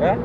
Eh?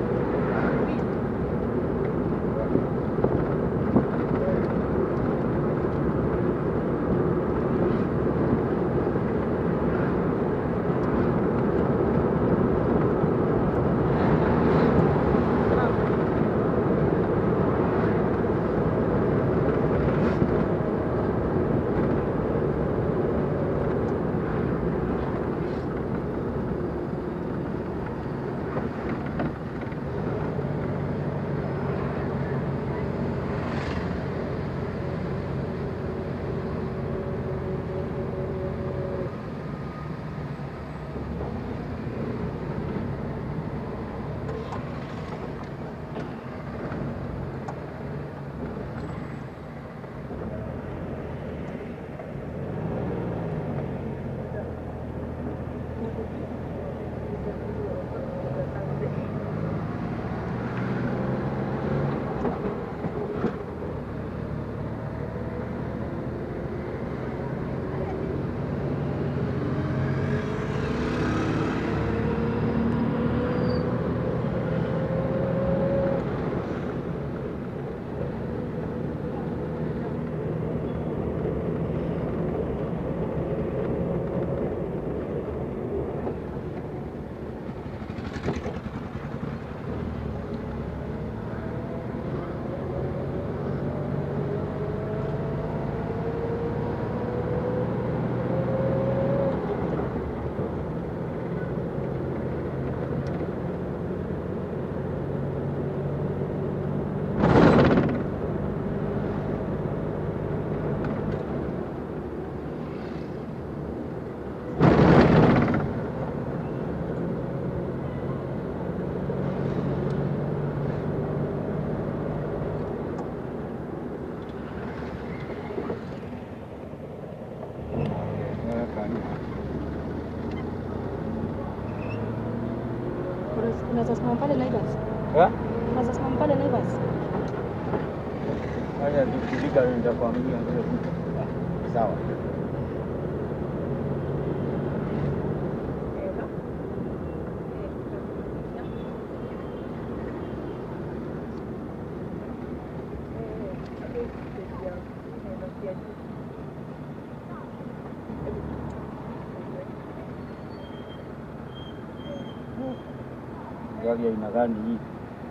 Unaweza simama pale Naivas? Eh? Unaweza simama pale Naivas? Haya tukifika nitakwambia vile vitu. Sawa. Gari aina gani hii?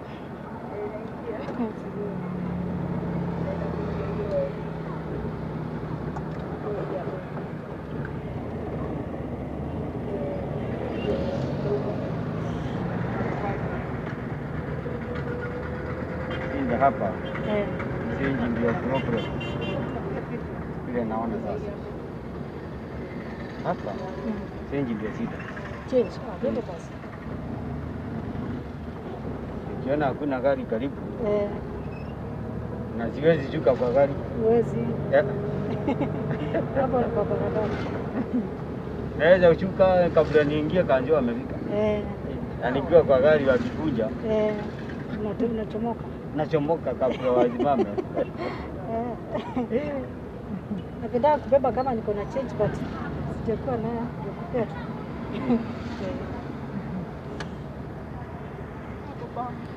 Inda hapa Eh. change ndio problem. Vile naona sasa. Hapa Mm. change ndio shida. Change. Ah, twende basi. Ukiona hakuna gari karibu Eh, na siwezi shuka kwa gari huwezi. Eh, Hapo ni kwa barabara. naweza ushuka kabla niingie kanjua amefika. Eh, Na nikiwa kwa gari wakikuja eh, unato- unachomoka. nachomoka kabla wasimame. Eh. Napenda kubeba kama niko na change but sijakuwa nayo ya kupea tu. Eh.